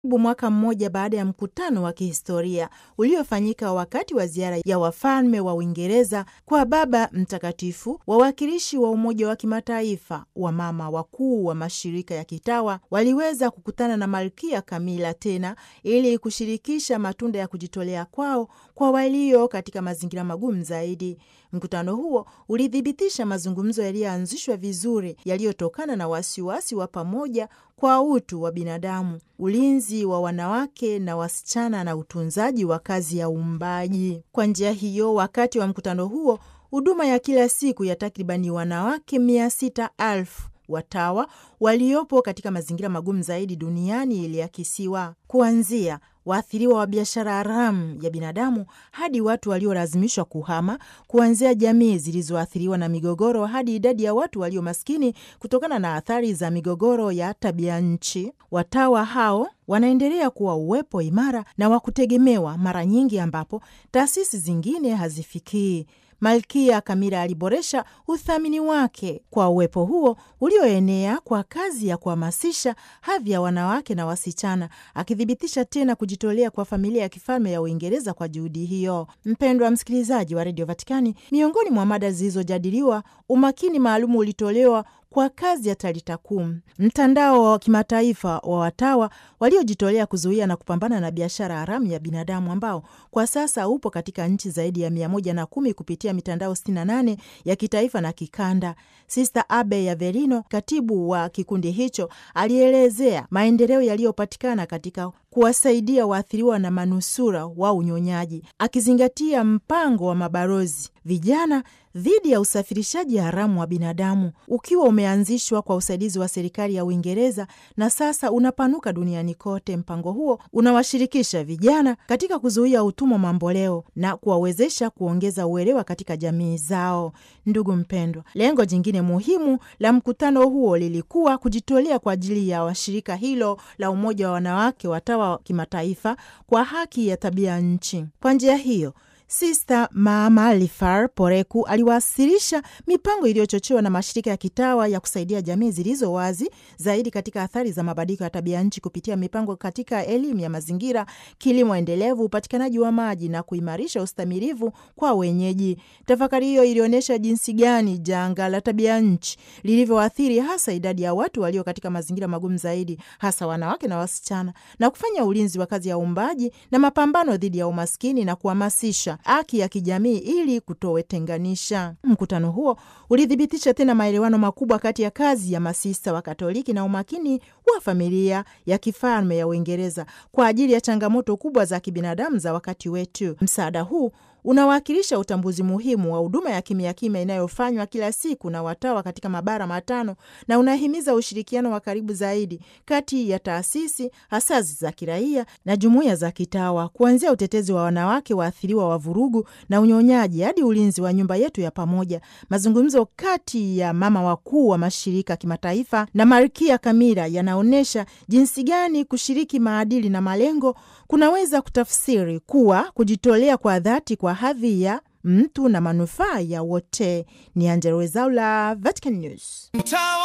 mwaka mmoja baada ya mkutano wa kihistoria uliofanyika wakati wa ziara ya wafalme wa Uingereza kwa Baba Mtakatifu, wawakilishi wa Umoja wa Kimataifa wa mama wakuu wa mashirika ya kitawa waliweza kukutana na Malkia Kamila tena ili kushirikisha matunda ya kujitolea kwao kwa walio katika mazingira magumu zaidi. Mkutano huo ulithibitisha mazungumzo yaliyoanzishwa vizuri yaliyotokana na wasiwasi wa pamoja kwa utu wa binadamu, ulinzi wa wanawake na wasichana na utunzaji wa kazi ya uumbaji. Kwa njia hiyo, wakati wa mkutano huo, huduma ya kila siku ya takribani wanawake mia sita elfu watawa waliopo katika mazingira magumu zaidi duniani iliakisiwa kuanzia waathiriwa wa biashara haramu ya binadamu hadi watu waliolazimishwa kuhama, kuanzia jamii zilizoathiriwa na migogoro hadi idadi ya watu walio maskini kutokana na athari za migogoro ya tabia nchi. Watawa hao wanaendelea kuwa uwepo imara na wa kutegemewa, mara nyingi ambapo taasisi zingine hazifikii. Malkia Kamila aliboresha uthamini wake kwa uwepo huo ulioenea kwa kazi ya kuhamasisha hadhi ya wanawake na wasichana, akithibitisha tena kujitolea kwa familia ya kifalme ya Uingereza kwa juhudi hiyo. Mpendwa msikilizaji wa redio Vatikani, miongoni mwa mada zilizojadiliwa, umakini maalum ulitolewa kwa kazi ya Talita Kum, mtandao wa kimataifa wa watawa waliojitolea kuzuia na kupambana na biashara haramu ya binadamu ambao kwa sasa upo katika nchi zaidi ya mia moja na kumi kupitia mitandao 68 ya kitaifa na kikanda. Sista Abe Yaverino, katibu wa kikundi hicho, alielezea maendeleo yaliyopatikana katika kuwasaidia waathiriwa na manusura wa unyonyaji, akizingatia mpango wa mabalozi vijana dhidi ya usafirishaji haramu wa binadamu ukiwa umeanzishwa kwa usaidizi wa serikali ya Uingereza na sasa unapanuka duniani kote. Mpango huo unawashirikisha vijana katika kuzuia utumwa mamboleo na kuwawezesha kuongeza uelewa katika jamii zao. Ndugu mpendwa, lengo jingine muhimu la mkutano huo lilikuwa kujitolea kwa ajili ya washirika hilo la Umoja wa Wanawake watawa wa kimataifa kwa haki ya tabia nchi. Kwa njia hiyo Sista Mama Lifar Poreku aliwasilisha mipango iliyochochewa na mashirika ya kitawa ya kusaidia jamii zilizo wazi zaidi katika athari za mabadiliko ya tabia nchi kupitia mipango katika elimu ya mazingira, kilimo endelevu, upatikanaji wa maji na kuimarisha ustamilivu kwa wenyeji. Tafakari hiyo ilionyesha jinsi gani janga la tabia nchi lilivyoathiri hasa idadi ya watu walio katika mazingira magumu zaidi, hasa wanawake na wasichana, na kufanya ulinzi wa kazi ya uumbaji na mapambano dhidi ya umaskini na kuhamasisha haki ya kijamii ili kutowetenganisha. Mkutano huo ulithibitisha tena maelewano makubwa kati ya kazi ya masista wa Katoliki na umakini wa familia ya kifalme ya Uingereza kwa ajili ya changamoto kubwa za kibinadamu za wakati wetu. Msaada huu unawakilisha utambuzi muhimu wa huduma ya kimya kimya inayofanywa kila siku na watawa katika mabara matano na unahimiza ushirikiano wa karibu zaidi kati ya taasisi asasi za kiraia na jumuiya za kitawa, kuanzia utetezi wa wanawake waathiriwa wa vurugu na unyonyaji hadi ulinzi wa nyumba yetu ya pamoja. Mazungumzo kati ya mama wakuu wa mashirika kimataifa na Malkia Kamila yanaonyesha jinsi gani kushiriki maadili na malengo kunaweza kutafsiri kuwa kujitolea kwa dhati kwa hadhi ya mtu na manufaa ya wote. Ni Angella Rwezaula, Vatican News.